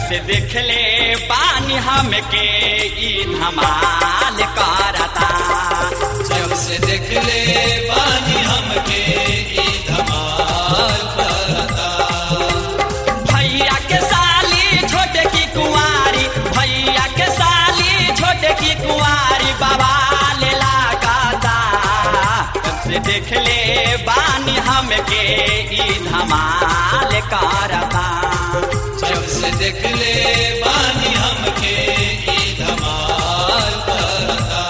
से देखले बानी हमके ई धमाल करता जब से देखले बानी हमके ई धमाल करता भैया के साली छोटे की कुंवारी भैया के साली छोटे की कुंवारी बाबा ले लगाता जब से देखले बानी हमके ई धमाल करता जब से देखले बानी हमके ई धमाल करता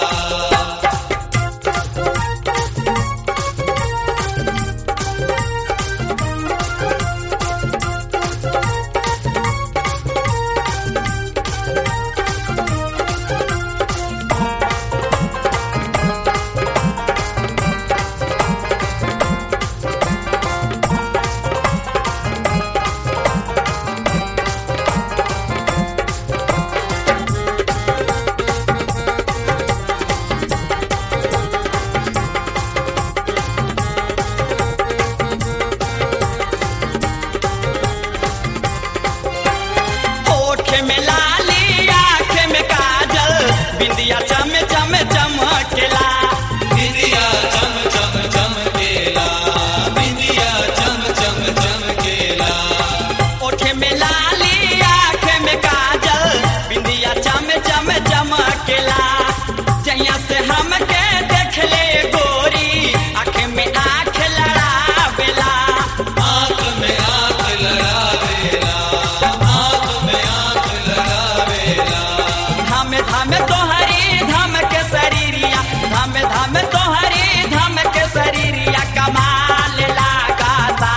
होठ में लाली आँख में काजल बिंदिया चम चम चमकेला बिंदिया चम चम चमकेला बिंदिया चम चम चमकेला ओठ में लाली आँख में काजल बिंदिया चम चम चमकेला जहिया से हमके देख ले गोरी आँख में आँख लड़ावेला आँख में आँख लड़ावेला आँख में आँख लड़ावेला धाम धाम तोहरी धाम के शरीरिया धाम धाम तोहरी धाम के शरीरिया कमाल लगाता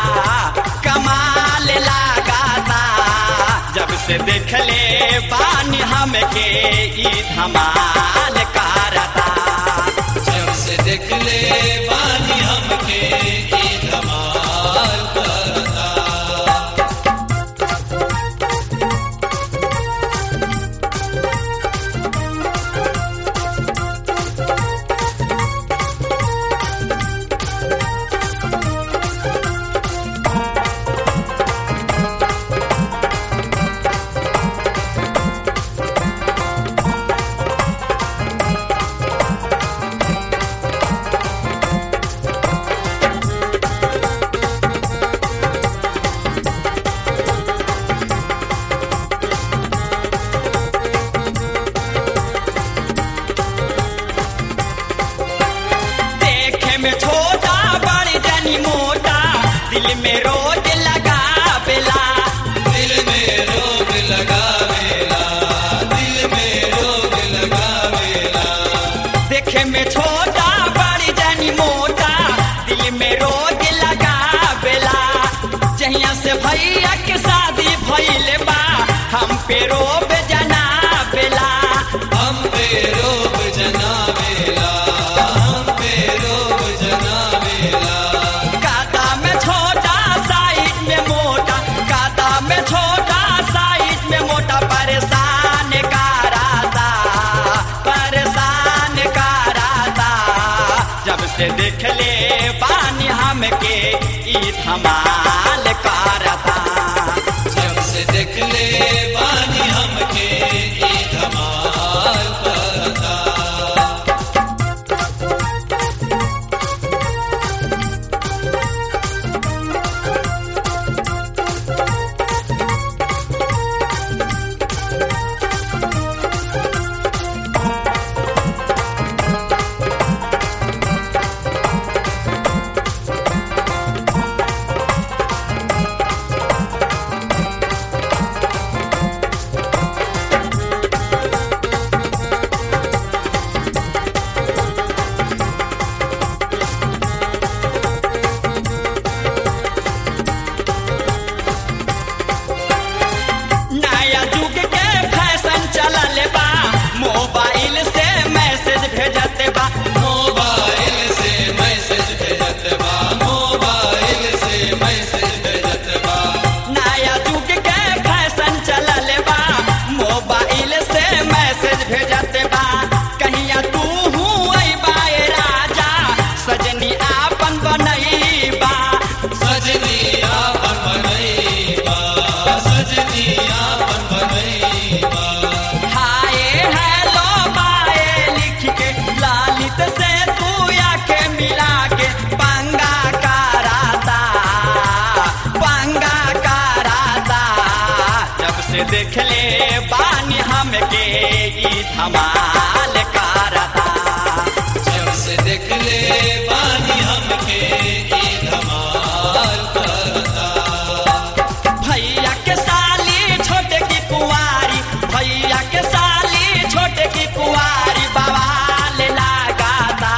कमाल लगाता जब से देख ले पानी हमके ई धमाल करता जब से देखले बानी हमके ई धमाल करता देखे में छोटा बड़ी जनी मोटा दिल में रोज लगा बेला दिल में रोग लगावेला दिल में रोग लगावेला देखे में छोटा बड़ी जनी मोटा दिल में रोज लगा बेला जहिया से भैया के शादी भइले बा हम पे रोब जना बेला हम पे रोग जनावेला हम पे रोग जनावेला कादा में छोटा साइड में मोटा कादा में छोटा साइड में मोटा परेशान कराता परेशान कराता जब से देख ले पानी हमके ई धमाल करता जब से देखले बानी हमके ई धमाल करता धमाल करता जब से देख ले बानी हमके ई धमाल करता भैया के साली छोटे की कुंवारी भैया के साली छोटे की कुंवारी बवाल लगाता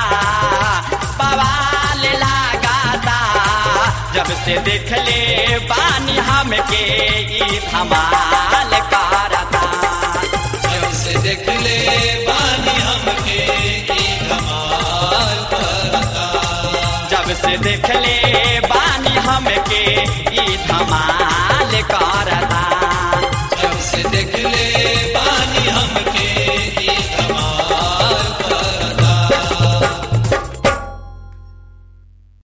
बवाल लगाता जब से देख ले बानी हमके ई धमाल करता जब से देख ले बानी हमके ई धमाल करता जब से देख ले